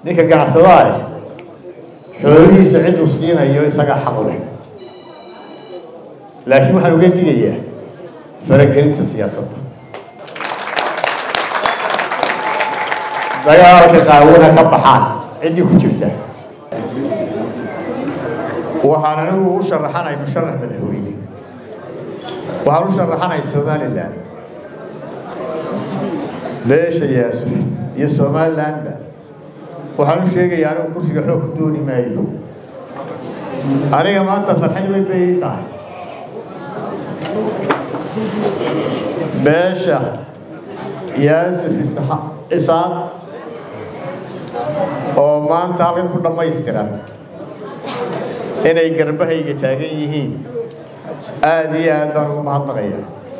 ninka ganacsadaah xoolihiisa cidduu siinayo isagaa xaqu leh laakiin waxaan uga digayaa faragelinta siyaasadda dagaalka qaawona ka baxaan ciddii ku jirta waxaan anigu u sharaxanay musharax madaxweyne waxaan u sharaxanay somalilan beesha yaasuf iyo somalilandba waxaan u sheegayaa anigu kursiga xoog ku dooni maayo aniga maanta farxad weyn bay ii tahay beesha yaasuf isaaq oo maanta halkan ku dhammaystiran inay garbahayga taagan yihiin aada iyo aad baan ugu mahadnaqaya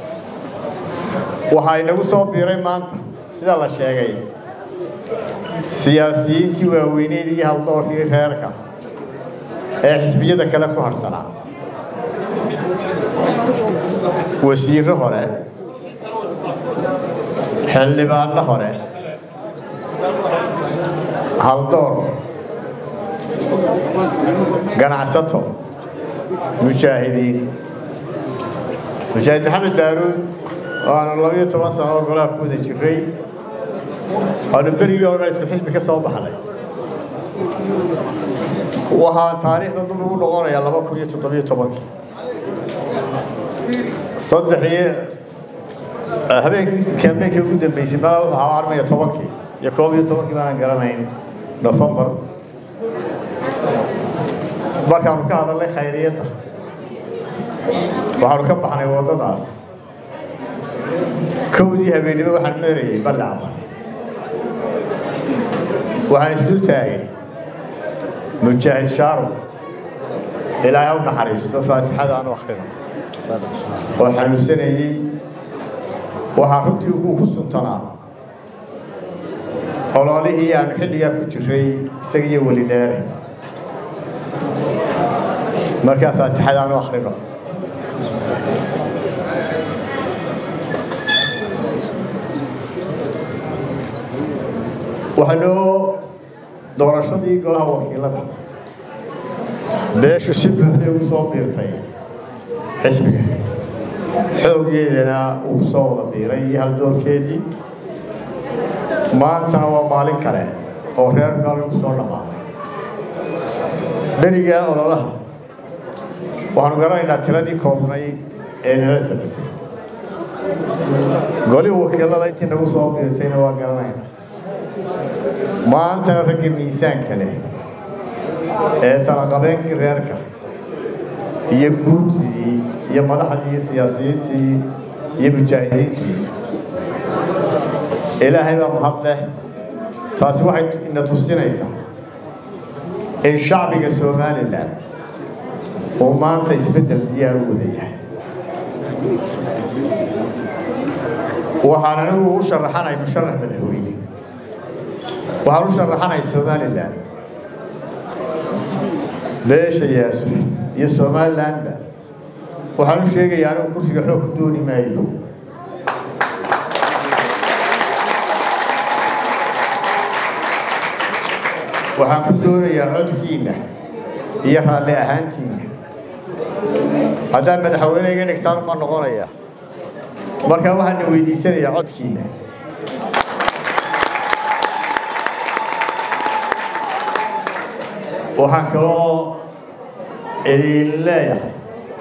waxaa inagu soo biiray maanta sida la sheegay siyaasiyiintii waaweyneed iyo haldoorkii reerka ee xisbiyada kale ku harhsanaa wasiirro hore xildhibaanno hore haldoor ganacsato mujaahidiin mujaahid maxamed baaruud oo aanu labayo toban sano oo golaha ku wada jiray aanu berigii hore isku xisbi ka soo baxnay waxaa taariikhda dub ugu noqonayaa laba kun iyo toddobiyo tobankii saddex iyo habeenkii kaambeenkii ugu dambeysay ma waxaa armaya tobankii iyo koob iyo tobankii baanan garanayn nofembar markaanu ka hadalnay khayriyadda waxaanu ka baxnay waddadaas kowdii habeennimo waxaan meerayay ballacba waxaan isdul taagay mujaahid shaaro ilaahay u naxariisto faatixada aanu akhrino oo xanuunsanayey waxaa runtii uu ku suntanaa ololihii aanu xilligaa ku jiray isaga iyo weli dheere markaa faatixada aanu akhrino waxaanoo doorashadii golaha wakiilada beeshu si buuxday ugu soo biirtay xisbiga xooggeedana uu ku soo wada biiray iyo haldoorkeedii maantana waa maalin kale oo reer gaal ku soo dhammaaday berigaa ololaha waxaanu garanaynaa tiradii koobnayd ee nala socotay golihii wakiilada intii nagu soo biirtayna waa garanaynaa maantana raggii miisaanka leh ee talaqabeenkii reerka iyo guurtii iyo madaxdii iyo siyaasiyiintii iyo mujaahidiintii ilaahay baa mahad leh taasi waxay ina tusinaysaa in shacbiga somalilan uu maanta isbeddel diyaar u wada yahay waxaan anigu u sharaxanay musharax madaxweyne waxaan u sharaxanay somalilan beesha yaasuf iyo somalilandba waxaan u sheegayaa anigu kursiga xoog ku dooni maayo waxaan ku doonayaa codkiinna iyo raalli ahaantiinna haddaad madaxweyne iga dhigtaan uma noqonaya markaa waxaana weydiisanayaa codkiinna waxaan kaloo idin leeyahay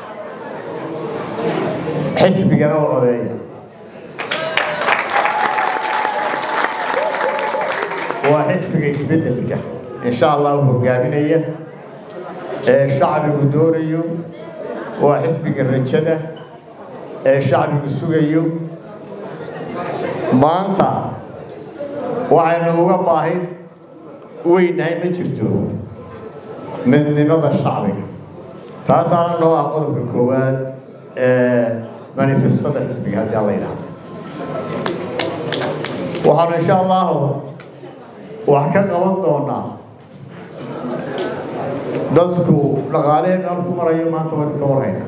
xisbigana oo odeeya waa xisbiga isbeddelka insha allah u hogaaminaya ee shacbigu doonayo waa xisbiga rajada ee shacbigu sugayo maanta waxaynu uga baahin weynahay ma jirto midnimada shacbiga taasaana noo ah qodobka koowaad ee manifestada xisbiga haddii alla yidhaahdo waxaanu insha allahu wax ka qaban doonaa dadku dhaqaaleheen meel ku marayo maanta waynu ka warhaynaa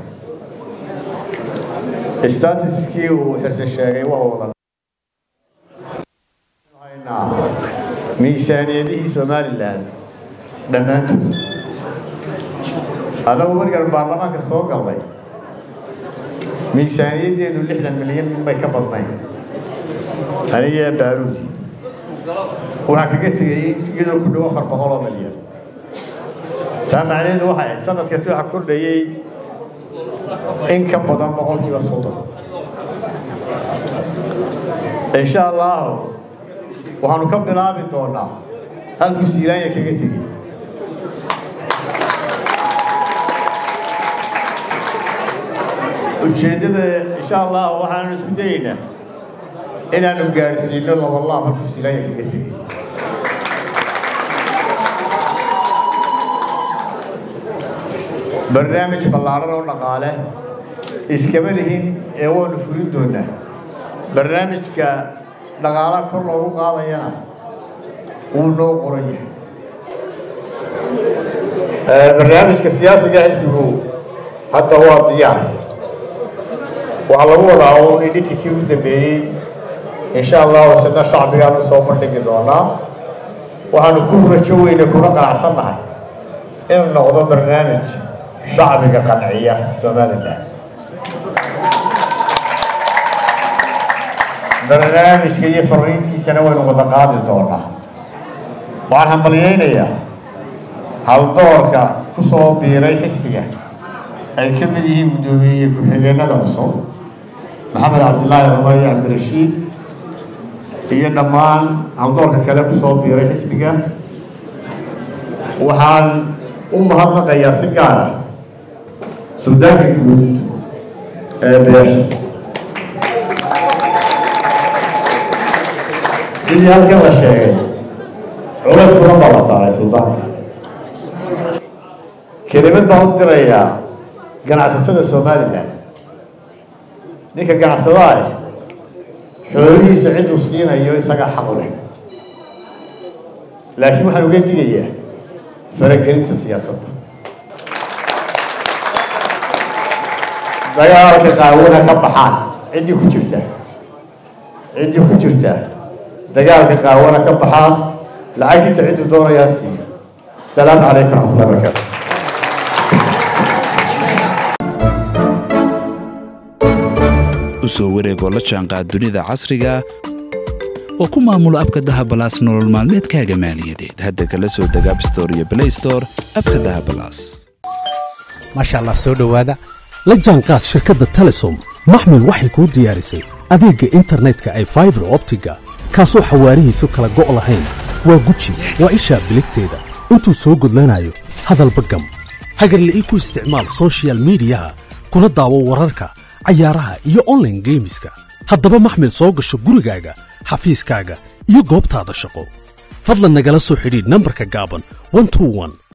statiskii uu xirse sheegay waa wada miisaaniyadihii somalilan dhammaantood annagu markaan baarlamaanka soo gallay miisaaniyaddeedu lixdan milyan bay ka badnayn aniga baaruudi waxaa kaga tegay iyadoo ku dhow afar boqol oo milyan taa macnaheedu waxay ahayd sanad kasta waxaa kordhayey in ka badan boqolkiiba soddon insha allahu waxaanu ka bilaabi doonaa halkuu siilaanya kaga tegey ujeeddada insha allah waxaanu isku dayeynaa inaanu gaadhsiino labalaab halkuu siilaanya kaga tegey barnaamij ballaaran oo dhaqaale iskama lihin ee waanu fulin doonaa barnaamijka dhaqaalaha kor loogu qaadayana wuu noo qoran yahay barnaamijka siyaasiga xisbigu hadda waa diyaar waxaa lagu wadaa uun idhitikii u dambeeyey insha allahu isna shacbigaanu soo bandhigi doonaa waxaanu ku rajo weyne kuna qanacsannahay inuu noqdo barnaamij shacbiga qanciya somalilan barnaamijka iyo fariintiisana waynu wada qaadi doonaa waxaan hambalyaynayaa haldoorka ku soo biiray xisbiga ay ka mid yihiin guddoomiye ku-xigeenada cusub maxamed cabdilaahi cumar iyo cabdirashiid iyo dhammaan haldoorka kale ku soo biiray xisbiga waxaan u mahadnaqayaa si gaar ah suldaanka guud ee beesha sidii halkan la sheegay culays badan baa la saaray suldaanka kelimad baan u dirayaa ganacsatada somalilan ninka ganacsadaah xoolihiisa cidduu siinayo isagaa xaq u leh laakiin waxaan uga digayaa faragelinta siyaasadda dagaalka qaawona ka baxaan ciddii ku jirta ciddii ku jirta dagaalka qaawana ka baxaan lacagtiisa cidduu doonayaa siiyo asalaamu calaykum raxmatullahi barakaatu usoo wareegoo la jaanqaad dunida casriga oo ku maamulo abka dahabalaas nolol maalmeedkaaga maaliyadeed hadda kala soo deg abstore iyo blaystore abka dahabalaas maasha allah soo dhowaada la jaanqaad shirkadda telesom maxmil waxay kuu diyaarisay adeegga internetka ay faibar optiga kaasoo xawaarihiisu kala go' lahayn waa guji waa ishaa biligteeda intuu soo gudlanayo hadalba gam hagarla'ii ku isticmaal sochial midiyaha kuna daawo wararka cayaaraha iyo onlaine geemiska haddaba maxmil soo gasho gurigaaga xafiiskaaga iyo goobtaada shaqo fadlan nagala soo xidhiidh nambarka gaaban